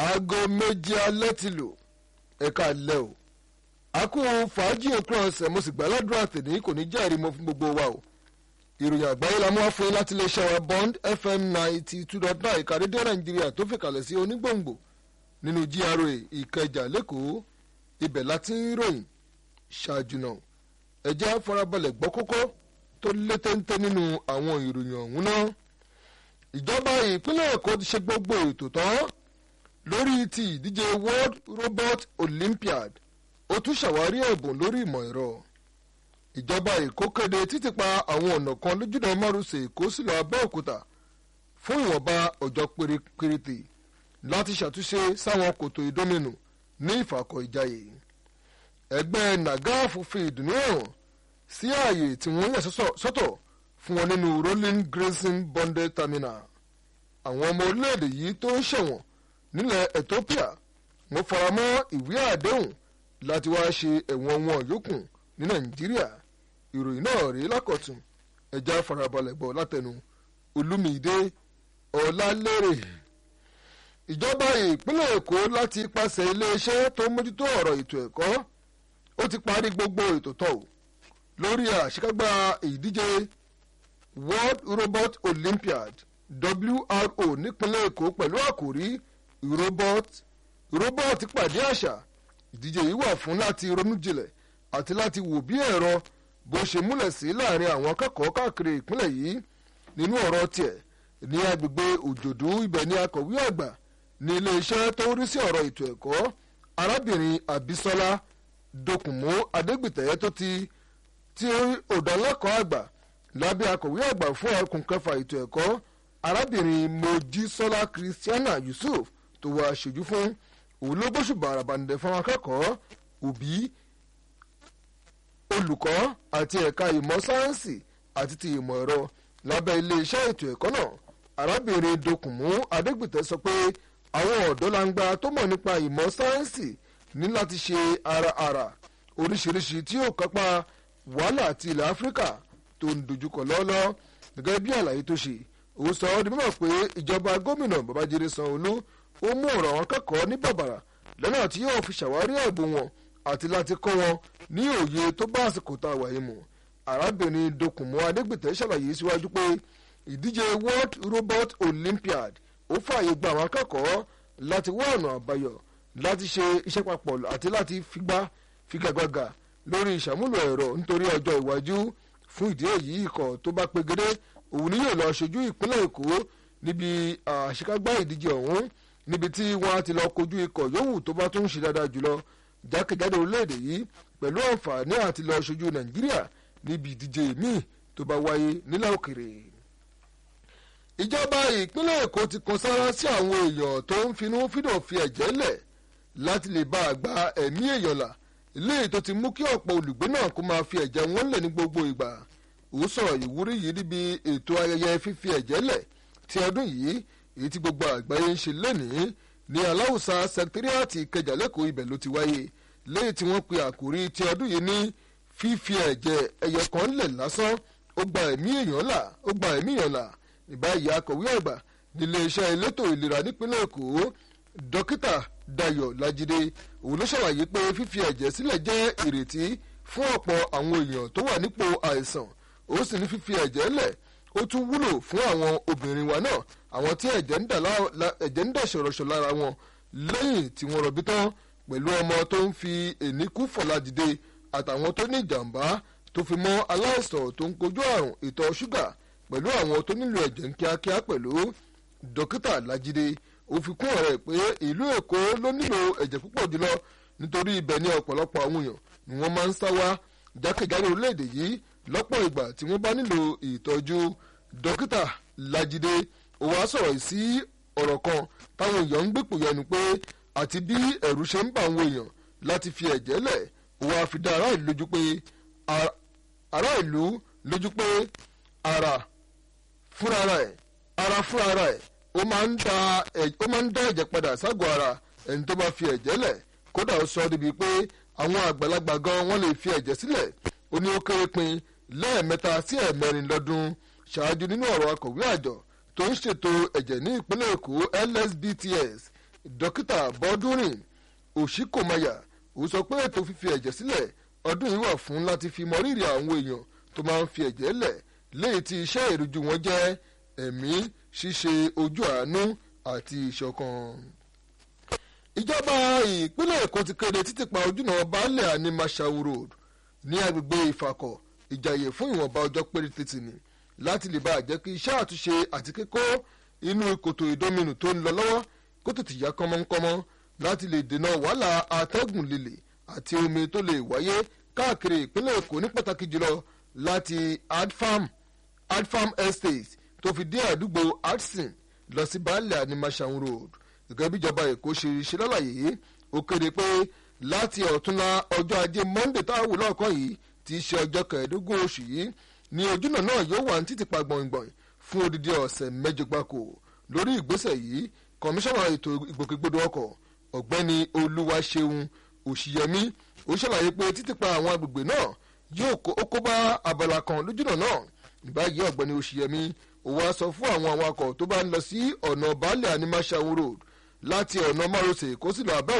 aago méje alẹ́ ti lò ẹ̀ka alẹ́ o a kú fàájì òpin ọ̀sẹ̀ mo sì gbàládùra tèmi kò ní jẹ́rìí mo fún gbogbo wa o ìròyìn àgbáyé la mú wá fún yín láti lè ṣe wa bond fm ninety two dot nine ìka rédíò nàìjíríà tó fìkàlẹ̀ sí onígbòǹgbò nínú gra ìkẹjà lẹ́kọ̀ọ́ ibẹ̀ láti ń ròyìn ṣáájú náà ẹ jẹ́ á farabalẹ̀ gbọ́ kókó tó lé téńté nínú àwọn ìròyìn ọ̀hún náà ìjọba ìpínlẹ̀ èkó ti ṣe gbogbo ètò tán lórí ti ìdíje world robot olympiad ó tún ṣàwárí ẹ̀bùn lórí ìmọ̀ ẹ̀rọ ìjọba èkó kéde títìpa àwọn ọ̀nà kan lójúdọ̀ márosẹ̀ èkó sílọ abẹ́òkúta fún ìwọ̀nba ọjọ́ péréte láti ṣàtúnṣe sáwọn kòtò ìdóminù ní ìfàkọ̀ ìjayé ẹgbẹ́ nagaf fi ìdùnnú hàn sí ààyè tí wọ́n yà sọ́tọ̀ fún wọn nínú rolling grazing bonded terminal àwọn ọmọ orílẹ̀-èdè yìí tó ń ṣẹ̀wọ̀n nílẹ̀ ethiopia wọ́n faramọ́ ìwé àdéhùn láti wá ṣe ẹ̀wọ̀n wọn yòókù ní nàìjíríà ìròyìn náà rí lákọ̀tún ẹja farabalẹ̀ gbọ́ látẹnu olúmídé ọ̀làlérè ìjọba ìpínlẹ̀ èkó láti pàṣẹ iléeṣẹ́ tó mójútó ọ̀rọ̀ ètò ẹ̀kọ́ ó ti parí gbogbo ètò tọ̀ lórí àṣekágbá ìdíje world robot olympiad wro nípínlẹ̀ èkó pẹ̀lú àkòrí robot robot pàdé àṣà ìdíje yìí wà fún láti ronú jinlẹ̀ àti láti wò bí ẹ̀rọ bó ṣe múlẹ̀ sí láàrin àwọn akẹ́kọ̀ọ́ káàkiri ìpínlẹ̀ yìí nínú ọ̀rọ̀ tiẹ̀ ní agbègbè òjòdú ibẹ̀ ní akọ̀wé àgbà ní iléeṣẹ́ tó ń rí sí ọ̀rọ̀ ètò ẹ̀kọ́ arábìnrin abisola dokunmu adégbìtẹ́ tó ti tí òdàlẹ́kọ̀ọ́ àgbà lábẹ́ akọ̀wé àgbà fún ẹkùn kẹfà ètò ẹ̀kọ́ arábìnrin mojísọ́lá christiana yusuf tó wá aṣojú fún òun ló gbóṣùbà àràbàǹdẹ̀ fún akẹ́kọ̀ọ́ òbí olùkọ́ àti ẹ̀ka ìmọ̀ sáyẹ́ǹsì àti ti ìmọ̀ ẹ̀rọ lábẹ́ iléeṣẹ́ ètò ẹ̀kọ́ náà arábìnrin dokunmu adégbìtẹ́ sọ pé àwọn ọ̀dọ́ langba tó mọ̀ nípa ìmọ̀ sáyẹ́ǹsì ní láti ṣe ara ara oríṣiríṣi tí yóò kápá wàhálà àti ilẹ̀ áfíríkà tó ń dojúkọ lọ́ọ́lọ́ gẹ́gẹ́ bí àlàyé tó ṣe ó sọ ọ́ di mímọ̀ pé ìjọba gómìnà babájídé sanwó-olú ó mú ọ̀rọ̀ àwọn akẹ́kọ̀ọ́ ní bàbàrà lọ́nà tí yóò fi ṣàwárí ẹ̀bùn wọn àti láti kọ́ wọn ní òye tó bá àsìkò tá a wà yìí mu arábìnrin dokunmu adégbìtẹ́ ṣàlàyé síwájú pé ìdíje world robot olympiad ó fààyè gba àwọn akẹ́kọ̀ọ́ láti wá ọ̀nà àbáyọ láti ṣe iṣẹ́ papọ̀ àti láti figbá figagbága lórí ìṣàmúlò ẹ̀rọ nítorí ọjọ́ iwájú fún ìdí èyí ikọ̀ tó bá pegedé òun ni yóò lọ ṣojú ìpínlẹ̀ èkó níbi àṣekágbá ìdíje ọ̀hún níbi tí wọ́n á ti lọ kojú ikọ̀ yòówù tó bá tún ṣe dáadáa jùlọ jákèjádò orílẹ̀-èdè yìí pẹ̀lú àǹfààní àti lọ ṣojú nàìjíríà níbi ìdíje míì tó bá wáyé nílẹ̀ òkèrè. ìjọba ìpínlẹ̀ èkó ti kan sára sí àwọn èèyàn tó ń finú fídọ̀ fi ẹ̀jẹ̀ lẹ̀ láti lè bá a gba ẹ̀mí èèyàn là léyìí tó ti mú kí ọ̀pọ̀ olùgbé náà kó máa fi ẹ̀jẹ̀ wọn lẹ̀ ní gbogbo ìgbà ó sọ̀rọ̀ ìwúrí yìí níbi ètò ayẹyẹ fífi ẹ̀jẹ̀ lẹ̀ ti ọdún yìí èyí tí gbogbo àgbáyé ń ṣe lẹ́nìí ní aláwùsá sẹkítírìàtì ìkẹjà lẹ́kọ̀ọ́ ibẹ̀ ló ti wáyé léyìí tí wọ́n pe àkòrí ti ọdún yìí ní fífi ẹ̀jẹ̀ ẹyẹ kan lẹ̀ lásán ó gba ẹ̀mí èèyàn là ó gba ẹ̀mí èèyàn là ìbáyìí akọ̀wé àgbà nílé iṣẹ́ elétò ìlera nípínlẹ̀ èkó dókítà dayo lajide òun ló ṣàlàyé pé fífi ẹ̀jẹ̀ sílẹ̀ jẹ́ ìrètí fún ọ̀pọ̀ àwọn èèyàn tó wà nípò àìsàn ó sì ní fífi ẹ̀jẹ̀ lẹ̀ ó tún wúlò fún àwọn obìnrin wa náà àwọn tí ẹ̀jẹ̀ ń dà ṣọ̀rọ̀ṣọ̀ lára wọn lẹ́yìn tí wọ́n rọbí tán pẹ̀lú ọmọ tó ń fi èníkú fọ̀lá dìde àtàwọn tó ní ìjàmbá tó fi mọ́ aláìsàn tó ń kojú àrùn ìtọ̀ ṣúgà pẹ̀lú àwọn tó nílò ẹ̀jẹ̀ ń kíákíá pẹ̀lú dókítà lajide ó fi kún ọ̀rẹ́ pé ìlú èkó ló nílò ẹ̀jẹ̀ púpọ̀ jùlọ nítorí ibẹ̀ ní ọ̀pọ̀lọpọ̀ àwọn èèyàn ni wọ́n máa ń sá wá jákèjádò orílẹ̀-èdè yìí lọ́pọ̀ ìgbà tí wọ́n bá nílò ìtọ́jú dókítà lajide ó wá sọ̀rọ̀ sí ọ̀rọ̀ kan táwọn èèyàn ń gbèpò yẹnu pé àti bí ẹ̀rù ṣe ń bà àwọn èèyàn láti fi ẹ̀jẹ̀ lẹ̀ ó wá fi dá ará ìlú lójú pé ará ìlú lójú pé ara fúnra rẹ̀ ara fúnra rẹ̀ ó máa ń da ó máa ń dá ẹ̀jẹ̀ padà ságọ̀ ara ẹni tó bá fi ẹ̀jẹ̀ lẹ̀ kódà ó sọ débi pé àwọn àgbàlagbà gan wọ́n lè fi ẹ̀jẹ̀ sílẹ̀ ó ní ó kéré pin lẹ́ẹ̀mẹ́ta sí ẹ̀mẹ́rin lọ́dún ṣáájú nínú ọ̀rọ̀ akọ̀wé àjọ tó ń ṣètò ẹ̀jẹ̀ ní ìpínlẹ̀ èkó lsbts dókítà bọ́dúnrìn òṣìkòmayà ó sọ pé ètò fífi ẹ̀jẹ̀ sílẹ̀ ọdún yìí wà fún láti fi mọrírì àwọn èèyàn tó máa ń fi ẹ̀jẹ̀ lẹ̀ léyìí tí iṣẹ́ ìrújú wọn jẹ́ ẹ̀mí ṣíṣe ojú àánú àti ìṣọ̀kan. ìjọba ìpínlẹ̀ èkó ti kéde títìpa ojúnà baálẹ̀ àní mashawu road ní agbègbè ìfàkọ̀ ìjàyè fún ìwọ̀nba ọjọ́ péréte tì ní láti lè bá jẹ́ kí iṣẹ́ àtúnṣe àti kíkó inú kòtò ìdóminù tó ń lọ lọ́wọ́ kó tètè yá kánmọ́nkánmọ́ láti lè dènà wàhálà atẹ́gùn líle àti omi tó lè wáyé káàkiri ìpínlẹ̀ èkó ní pàtàkì jùlọ láti adfarm adfarm estate tó fi dé àdúgbò adson lọ sí baálẹ̀ animashaun road gẹ́gẹ́ bí ìjọba èkó ṣe ṣe lálàyé ó kéde pé láti ọ̀túnla ọjọ́ ajé monday tá a wù lọ́ọ̀kan yìí ti ṣe ọjọ́ kẹẹ̀ẹ́dógún oṣù yìí ní ojúnà náà yóò wà ní títìpa gbọ̀ngbọ̀n fún odidi ọ̀sẹ̀ mẹ́jọ gbáko lórí ìgbésẹ̀ yìí kọmíṣánná ètò ìgbòkègbodò ọkọ̀ ọ̀gbẹ́ni olúwaṣeun òṣìyẹmí ó ṣàlàyé pé títìpa àwọn agbègbè náà yóò kó bá abala kan lójúnà náà ìbáyìí ọ̀gbẹ́ni òṣìyẹmí ó wá sọ fún àwọn awakọ̀ tó bá ń lọ sí ọ̀nà baálẹ̀ animashaun road láti ọ̀nà márosẹ̀ kó sì lọ abẹ́